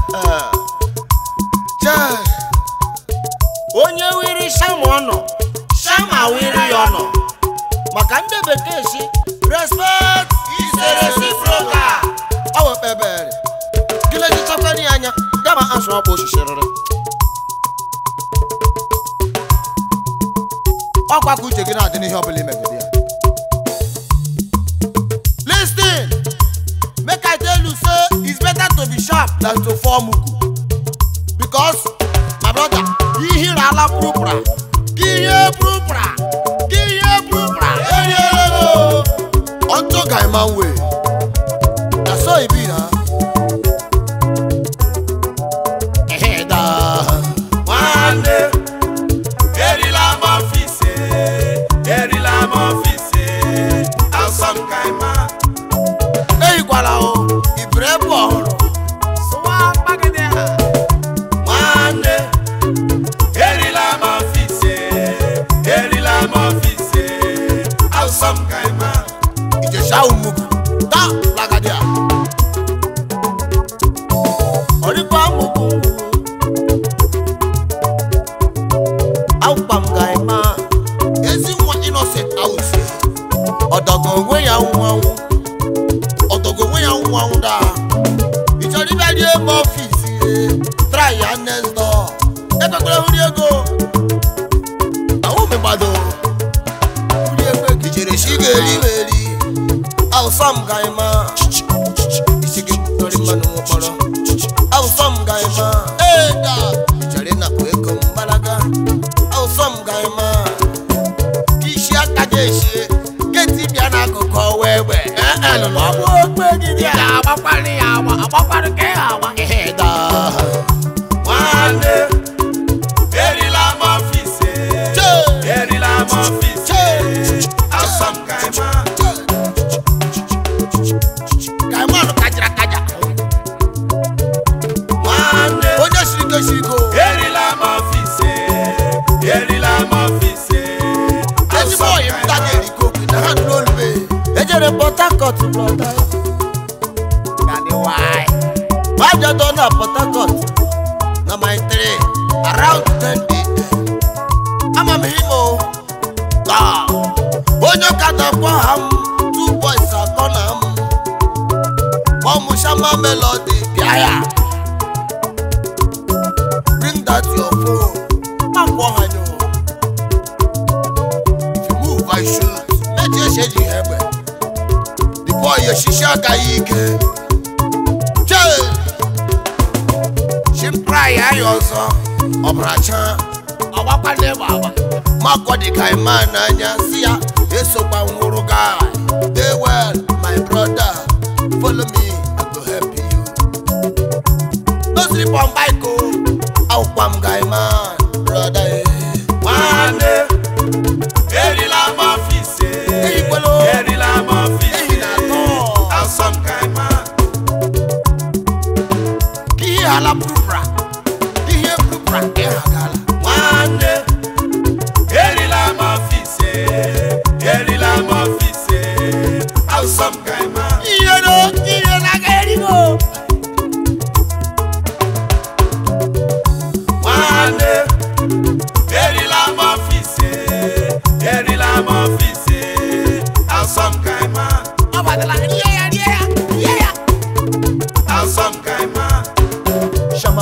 Eh. Chai. onye wiri shama ọnọ shama wiri ya ọnọ maka ndị bekee si respect is a reciprocal ọ wụ kpebere gịnị ejichakwara ya anya gama asụ ọkpụ oshisiriri ọkwa ka uche gị na-adị n'ihe ọbụla imegide ya Listen, make I tell you say it's better to be sharp than to fall mugu because my brother ihe ala purupura ihe purupura ihe purupura enyelego unto guy man way na so e be na. Ehe, da. nwanne erila m ọfisi erila m ọfisi asọm kaima eyikwala o ibere bụ ọhụrụ sụwa mkpagide ha nwanne erila m ọfisi erila m ọfisi asọm kaima ìjẹsà òmùgù tá làgàdìà. ọ̀rípa àmùkù àwùpàmùgà ẹ̀má ezi nwa innocent àwùsì ọ̀dọ̀gọ̀ onwe ya nwụ anwụ ọ̀dọ̀gọ̀ onwe ya nwụ anwụ daa ìchọrọ ịbịa rie eme ọfisi try ya next door ekpekwere hụ ego ahụ megbado ndị ekwe kichere shi ga-eri weri awụsọm gaịma isi gị tọrị mmanụ nwekpọrọ awụsọm gaịma eda chere na ego mgbalaga awụsọm gaịma isi aka ga-eshi keti bịa n'akụkụ ọwa egbe ọgbụ ogbe gị dị a agbakwari ya agba agbakwari ka ya agba eda nwanne erila m ọfisi erila m ọfisi asọm kaima gaịma nụ kajara kaja nwanne onye siri ike siri ike o. erila m ọfisi erila m ọfisi ezigbo ọyị m ta ga-erikọ okwu na ha nụrụ olube ejere port harcourt brọda majọdọ na port harcourt na my three around 10 ama m ime o taa onye ụka dakwa ha m two boys akọ na m ọmụshama melody bịa ya bring that your phone akpọ ha nyo move I shoot. Méjì ṣe jì ẹgbẹ́. The boy yẹ ṣiṣẹ́ àgàyè ike. Ṣé ṣe ń pra ìyá yọ sọ? Ọ̀bùrà chan. Ọ̀wá pàdé bàbá. Má kọ́ di ka ìmá n'anya sí ya. Èso pa nwúrú guy. Dey well, my brother. Follow me, I go help you. No sleep on bike o. Àwùpá m guy man, brother. Eh. nwanne erila m ọfisi Erikwelo. erila m ọfisi Ehi na-atọ. asọm kaima ihe ala pụrụpụra ihe pụrụpụra ka ha gala nwanne erila m ọfisi erila m ọfisi asọm kaima ihe no ihe na-aga erigo nwanne erila m ọfisi erila m ọfisi asọm kaima ọ batala rie ya rie ya rie ya asọm kaima shama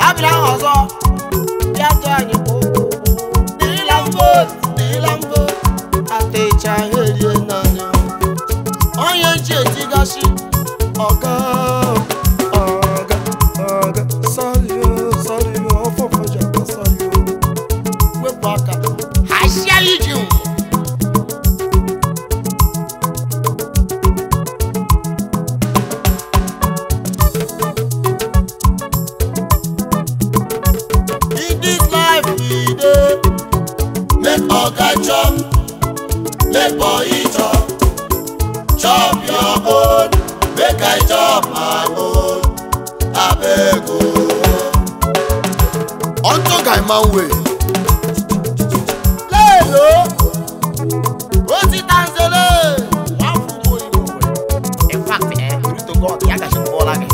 abịara ahụ ọzọ bịa tụọ anyị kwa ụkwụ dịrịla vote dịrịla vote atịcha ha erie naanị onye ji etigasị ọga ọga ọga sorry o sorry o ọfọfọ ji aka sorry o wepụ aka hasia iji nwụ In this life we dey make oga chop, make boy chop, chop your own, make I chop my own, abeg o. Unto guy man way. Léèló, ó ti tanzele, wá fún mo ìwò rẹ̀. In fact, eh, pray to God, ìyá kàṣẹ́ bọ́ lágẹ̀.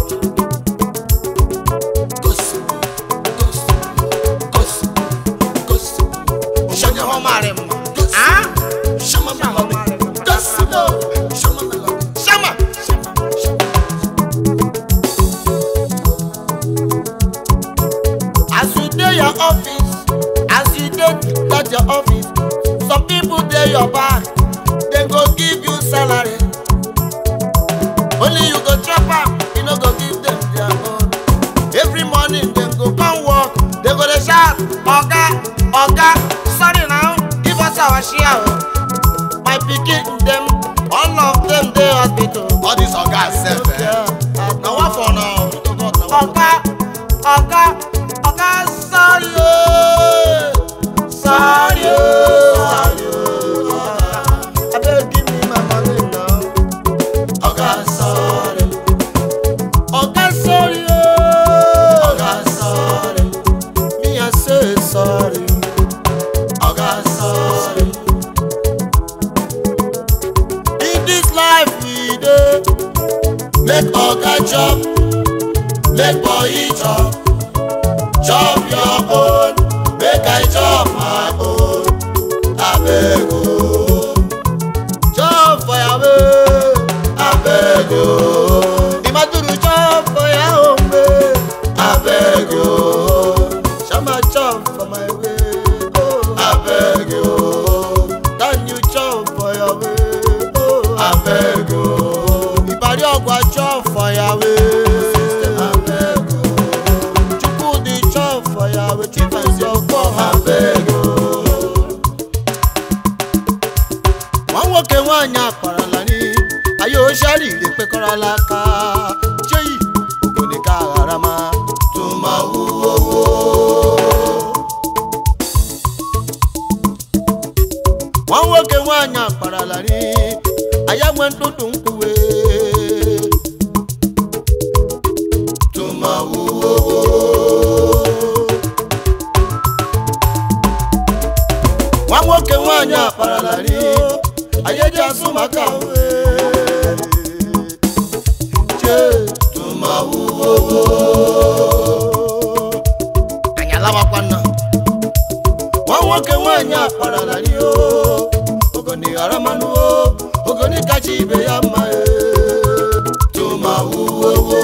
Gosi, gosi, gosi, gosi. Ṣé ọmọ máa rẹ̀ mọ̀? Á? Ṣọmọ mi lọ mi. Gosi lọ. Ṣọmọ mi lọ mi. Ṣọmọ. As you dey your office, as you dey at your office, some people dey your back, dem go give you salary. Only you go chop am, you no go give dem their own. Every morning dem go come work, dem go dey shout, "Oga, oga, sorry now, give us our share o." My pikin dem, all of dem dey hospital. All these ogas sef eh. Na one for now. Oga, oga, oga, sorry o, sorry o, sorry o. Abeg give me my money now. Oga, sorry. Oga, sorry o. Oga, sorry. Me I say sorry. Oga, sorry. In this life we dey make oga chop make boy chop chop your own make i chop my own abeg o chop for your way abeg o imaduru chop for your own way abeg o shama chop for my way oh abeg o dan you chop for your way oh abeg o ìparí ọgbà chop for your way abeg o chukwudi chop for your way chifensi ọgbọ abeg o. nwa nwoke nwaanyị akparala ni ayé ó ṣàrìrì pé kọ́rọ́lá ká ṣéyí ògùnì ká ara máa tó máa wú owó. nwa nwoke nwaanyị akparala ni ayé nwe ntụtụ nkwuwe tó máa wú owó. nwa nwoke nwaanyị akparala ni ayé jẹ́ asụmaka jee tó máa wú owó. anyị alawakwana nwa nwoke nwaanyị akparala ni o ogoni ghara mmanụ o ogoni kacha ibe ya mma e tó máa wú owó.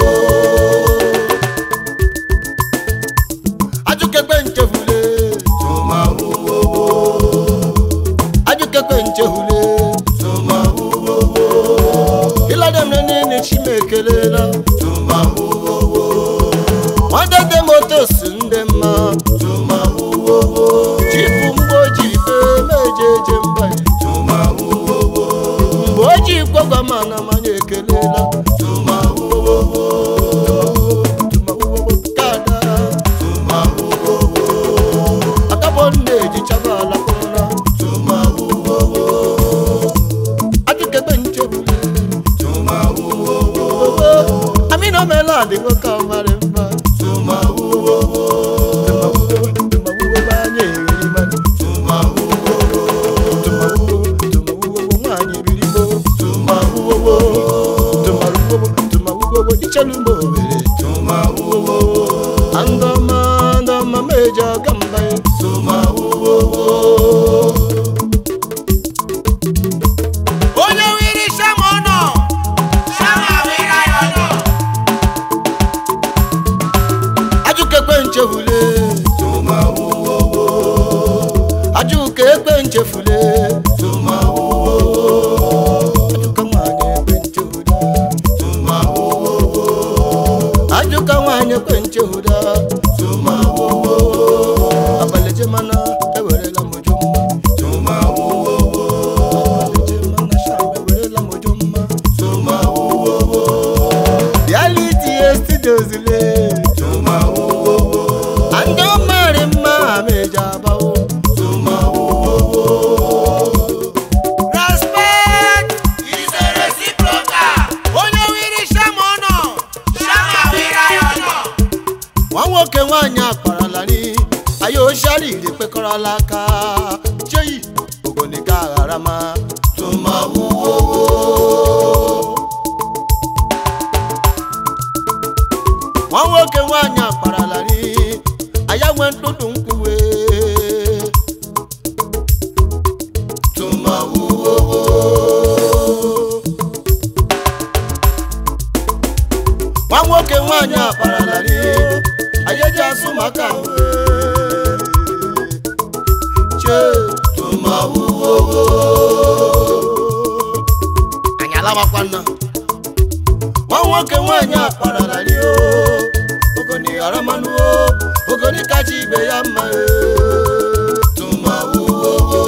ajụkekpe nchefule tó máa wú owó. ajụkekpe nchehule tó máa wú owó. ịlademre niile chimekelela tó máa wú owó. nwadede motos ndị mma tó máa wú owó. chifu mgbe o ji ife mejeje mba tó máa wú owó. mgbe o ji gwagwa mana manya ekelela tó máa wú owó. Tó máa wú owó. Kada. tó máa wú owó. akabọ nne ejichaba ala kpọrọ tó máa wú owó. ajụkegbe nchebule tó máa wú owó. amina omela adịgo ka ọ mara mma tó máa wú owó. Tó máa wú owó. Tó máa wú owó anya eri mmadụ. Tó máa wú owó. Tó máa wú owó. Tó máa wú owó nwaanyị biri gboo. Tó máa wú owó. Tó máa wú owó. Tó máa wú owó ichelu mgbe owere. Tó máa wú owó. Andọma andọma meja gamba ya. Tó máa wú owó. onye wiri shama ọnọ shama wiri ayọ nọ. ajụkekwe nchefule ajụka ekpe nchefule ajụka nwanyị ekpe nchehuda ajụka nwanyị ekpe nchehuda abalị jemana ewerela m uju mma abalị jemana sham ewerela m uju mma reality estidozile ndị ọmarị mma ha meji abawo Respect is a reciprocal. Onye wiri shama ọnọ, shama wiri ya ọnọ. nwa nwoke nwaanyị akparala ni aya oshari iri kpekọrọla aka cheyi ogonika aghara ma tụmawuwowo nwa nwoke nwaanyị akparala ni aya nwe ntụtụ nkwuwe tụmawuwowo nwa nwoke nwaanyị akparala ni ayeji asụ maka che tụmawuwowo anyị alabakwana nwa nwoke nwaanyị akparala ni o ogoni aramanụo ogoni kacha ibe ya mma e. tụmawuwowo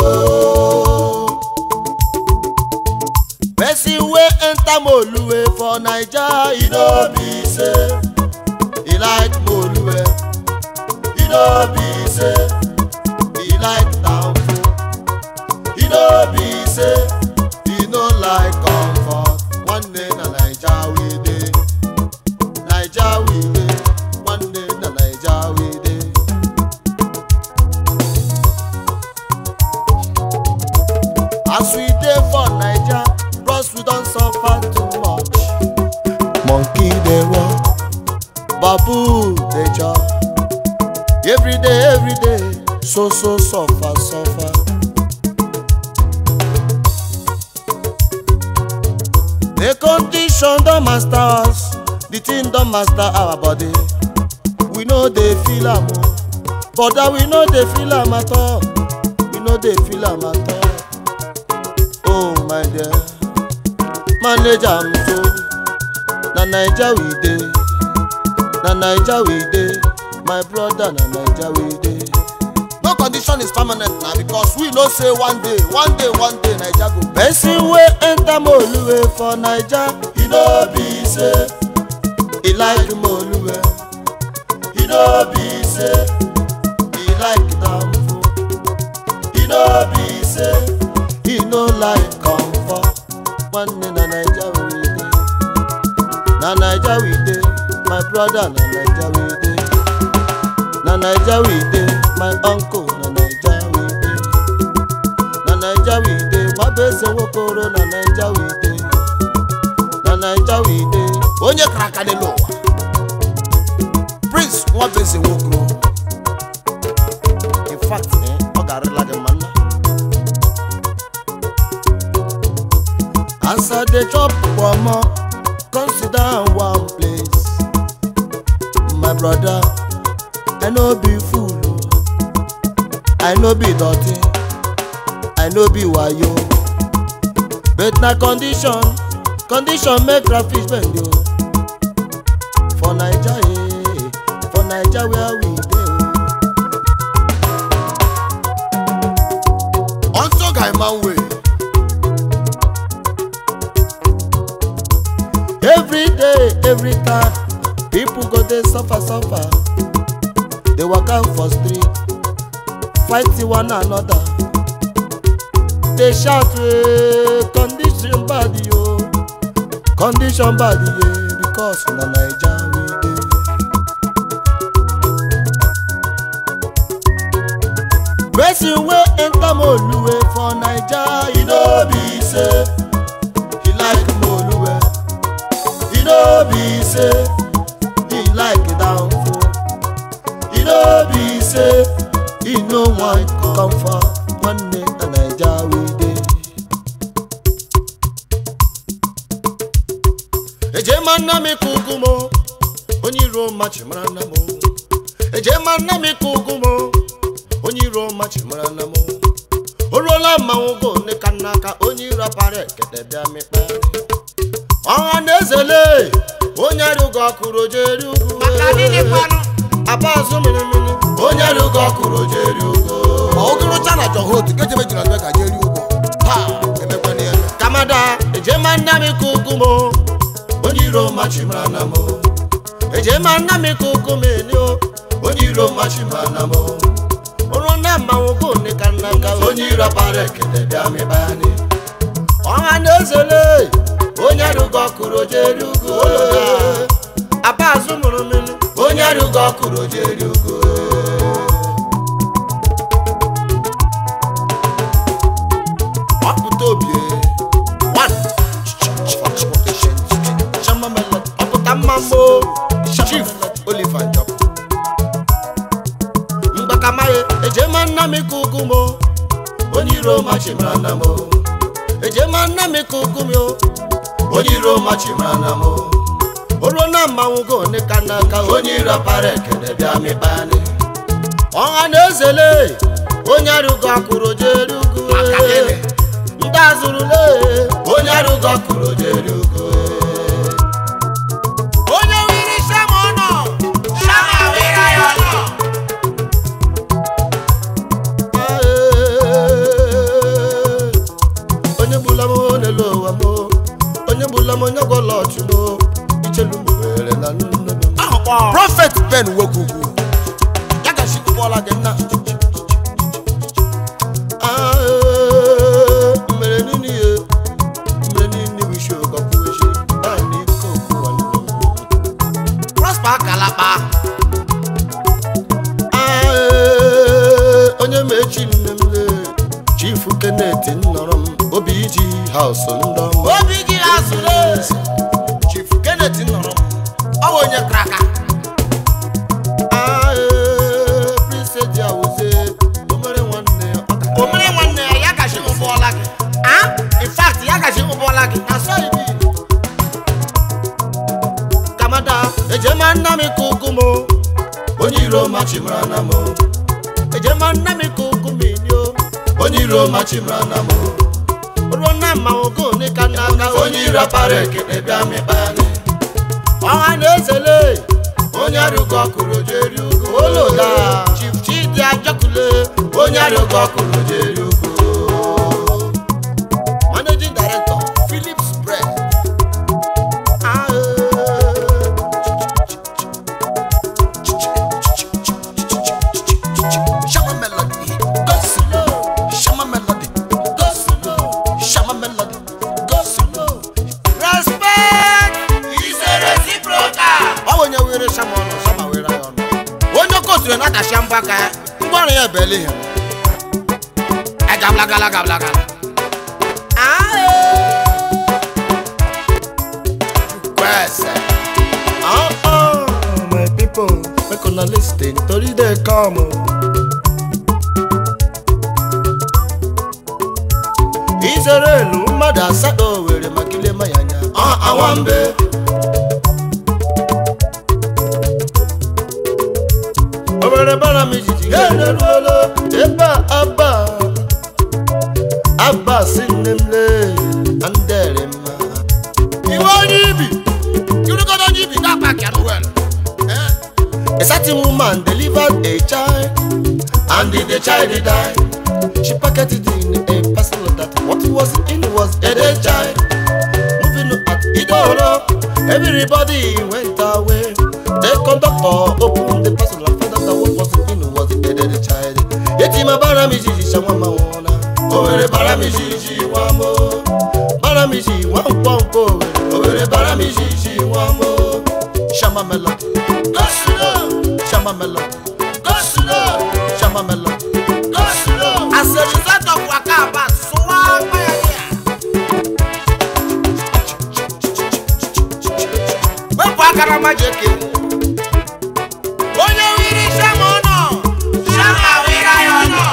person wey enter moluwe for naija e no be say e like moluwe e no be say e like town food e no be say e no like comfort nwanne na naija we dey naija we dey nwanne na naija we dey. as we dey for naija bros we don suffer too much monkey dey run babu dey chop everyday everyday so so suffer suffer. the condition don master us the thing don master our body we no dey feel am o but that we no dey feel am at all we no dey feel am at all. oh my dear manage am so na naija we dey na naija we dey my brother na naija we dey. no condition is permanent na because we know say one day one day one day naija go. person wey enter moluwe for naija e no be say e like moluwe e no be say e like damfo e no be say e no like comfort nwanne na naija we dey na naija we dey my brother na naija we dey na naija we dey my uncle na naija we dey na naija we dey nwabeze nwokoro na naija we dey na naija we dey onye kara aka dị n'ụwa prince nwabeze nwokoro in fact eh, ọ ga-arịla gị mma nna As I dey chop pomo, come sit down one place. My brother, I no be fool o. I no be dirty, I no be wayo. But na condition, condition make crayfish bend o. For Naija eh, for Naija where we dey o. Unto guy man way. every day every time people go dey suffer suffer dey waka for street fight one another dey shout "Eh, condition bad yo condition bad ye because na naija we dey. person wey enter moluwe for naija e no be say e like moluwe e no be say e like downfall e no be say e no wan comfort nwanne na naija we dey. ejema nna m kuku mo onye iro machi mara nna m o eje ma nna m ịkụ ụgụ m onye iro machi mara na m o ruola mmanwụ go nne ka nna aka onye iro para ekete bịa mịkparị ọha na ezele onye rụgo ọkụrụ jeri ugwu maka gịnị kwanụ aba azụ mirimiri onye rụgo ọkụrụ jeri ugwu ogorocha na johot kejebe jiri ọdụ ka jeri ugwu taa emekwana ya kamada eje ma nna m ịkụ ụgụ m onye iro machi mara na m eje ma nna m ịkụ ụgụ m eni o onye iro machi mara na m oru na mmanwụ go nne ka nna aka onye iro para ekete bịa mịkparị ọha na ezele onye rụgo ọkụrụ jeri ugwu aba azụ mụrụ mmiri onye rụgo ọkụrụ jeri ugwu ọpụta obi one ọpụta mmammo chief oliver njọ mgbakamaghị ejema nna m ịkụ ụgụ m onye iro machimara na m ejema nna m ịkụ ụgụ m onye iro machimara na m oruo na mmanwụ go one ka n'aka onye iro para ekele bịa mịkpanị ọha na ezele onye arụgo akụrụ jeri ugwu Maka gịnị? ndị azụrụle onye arụgo akụrụ jeri ugwu onye wiri shama ọnọ shama wira ya ọnọ onye gbula m n'elu ụwa m onye gbula m onye gwọla ọchụ m ichelu m were na nne m ahụkpọ prọfet ben wegugwu ya gachi ụgbọala gị nna mmere nini ye mmere nini wishi ọgọkwuweshi naanị ike okwu nwanne m prosper kalaba Ae, onye mechi nne m le chifu kenet nnọrọ m obi iji haus ndị ọma obi gị azụle chief kenet nnọrọ m ọ bụ onye kraka Ae, prince dị awụze omere nwanne ọ ka- omere nwanne ya ya gachi ụgbọọla gị ah in fact ya gachi ụgbọọla gị asọ ibi kamada ejema nna m ịkụ ụgụ m onye iro machimara na m ejema nna m ịkụ ụgụ m inyo onye iro machimara na m ruo na mmanwụ go one ka nna aka onye iro para ekele bịa mịkpanị ọha na ezele onye arụgo ọkụrụ jeri ugwu oloda chief chidi ajọkule onye arụgo ọkụrụ jeri ugwu managing director philips bread shama melody go slow shama melody go slow shama melody go slow respect is a reciprocal ọ bụ onye were shama ọnụ shama were ya ọnụ onye koturu na-atachi mbọ aka ya ngwarụ ya bele ihe agablagala gablagala kwese ah ah my people make una lis ten tori dey come o. Izrelu mmadụ asatọ were maka ilema ya anya ọ awambe obere bara m ijiji ha eruola ebe a aba aba si nne m lee andere mma iwe onye ibi irugodo onye ibi ga-akpa kịa n'uwel A certain woman delivered a child, and the child died. She packed it in a parcel that what was in was a dead child. Moving at Idoro, everybody went away. The conductor opened the parcel and found out that what was in was a dead child. Yetima baramiji shawama wana, owere baramiji wamo. Baramiji wampompo, owere baramiji wamo. Shama melody. Go slow, Shama melody. Go slow, Shama melody. Go slow. as a result of waka aba sụwa akpa ya dị ya wepụ aka na maji eke onye wiri shama ọnọ shama wira ya ọnọ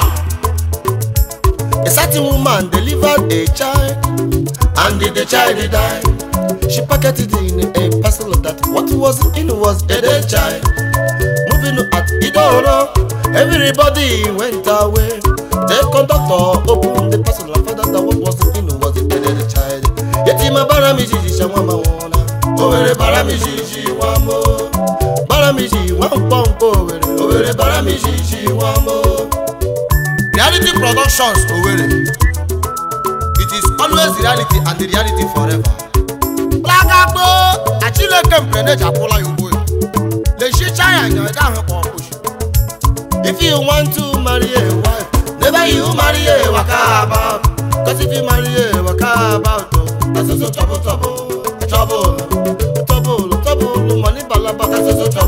A certain woman delivered a child, and the child died. She packed it in a parcel that what was in was a dead child. Moving at Soro, everybody went away. The conductor opened the parcel and found out that what was in it was a dead child. Yetima baramiji shawama wana. Owere baramiji wamo. Baramiji wampompo owere. Owere baramiji wamo. reality productions Owerri it is always reality and the reality forever. gbagagbo achileke mpeneji akwụla ya ugbo ya lechicha ya anya ede ahụ kpọ ọkpụchi If you want to marry a wife, never you marry a waka about. Cause if you marry a waka about, oh, that's also trouble, trouble, trouble, trouble, trouble, money balaba, that's also